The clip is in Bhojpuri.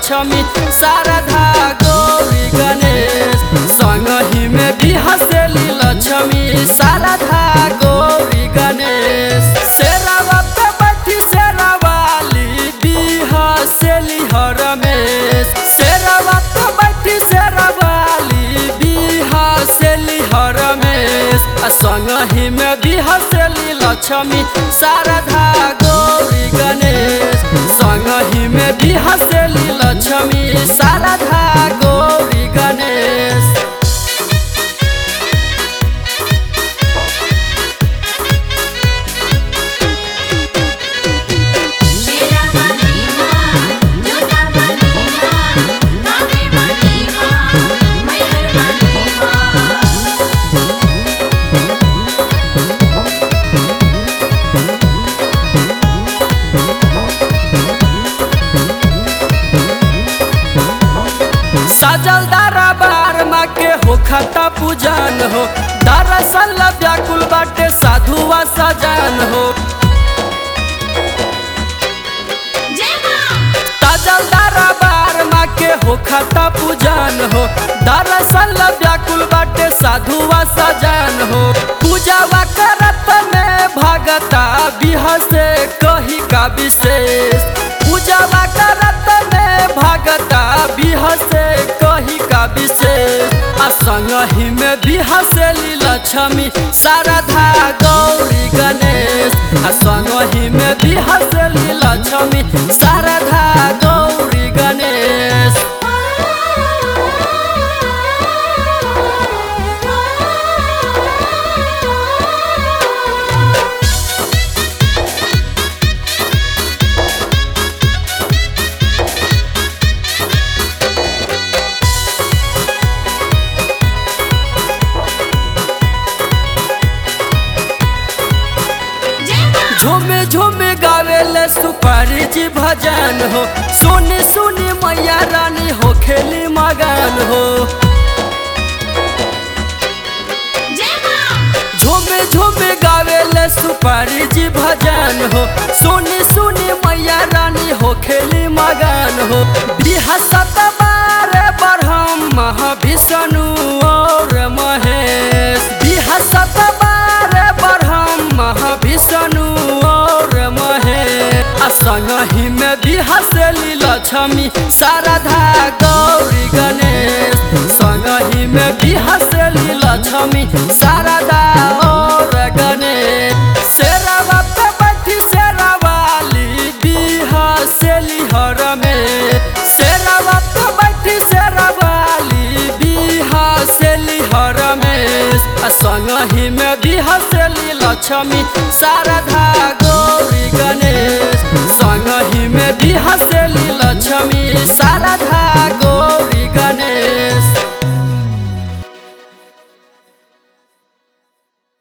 लक्ष्मी शारदा गौरी गणेश संगही में भी हंसेली लक्ष्मी शारदा गौरी गणेश शेरावा पे बैठी शेरावाली भी हंसेली हरमेश शेरावा पे बैठी शेरावाली भी हंसेली हरमेश आ संगही में भी हंसेली लक्ष्मी शारदा गौरी गणेश संगही में भी हंसेली लक्ष्मी शारदा गौरी गणेश शेरा वाली माँ जोता वाली माँ कावे वाली माँ मैहर वाली माँ सजल दरबार माँ के हो खता पूजन हो दरअसल व्याकुल बाटे साधुआ सजन हो जय माँ सजल दरबार माँ के हो खता पूजन हो दरअसल व्याकुल बाटे साधुआ सजन हो पूजावा करत में भगता बिहसे कही का विशेष पूजावा करत में भगता बिहसे कही का विशेष आ संगही में बिहसेली लक्ष्मी शारदा गौरी गणेश आ संगही में बिहसेली लक्ष्मी शारदा गौरी गणेश जय माँ झूमे झूमे गावेले सुपारी जी भजन हो सुनी सुनी मैया रानी हो खेली मगन हो जय माँ झूमे झूमे गावेले सुपारी जी भजन हो सुनी सुनी मैया रानी हो खेली मगन हो बिहसत बारे ब्रह्म महाविष्णु और महेश बिहसत बारे ब्रह्म महाविष्णु और महेश आ संगही में बिहसेली लक्ष्मी शारदा गौरी गणेश संगही में बिहसेली लक्ष्मी शारदा और गणेश शेरावा पे बैठी शेरावाली बिहसेली हरमेश शेरावा पे बैठी शेरावाली बिहसेली हरमेश आ संगही में बिहसेली लक्ष्मी शारदा गौरी गणेश संगही में बिहसेली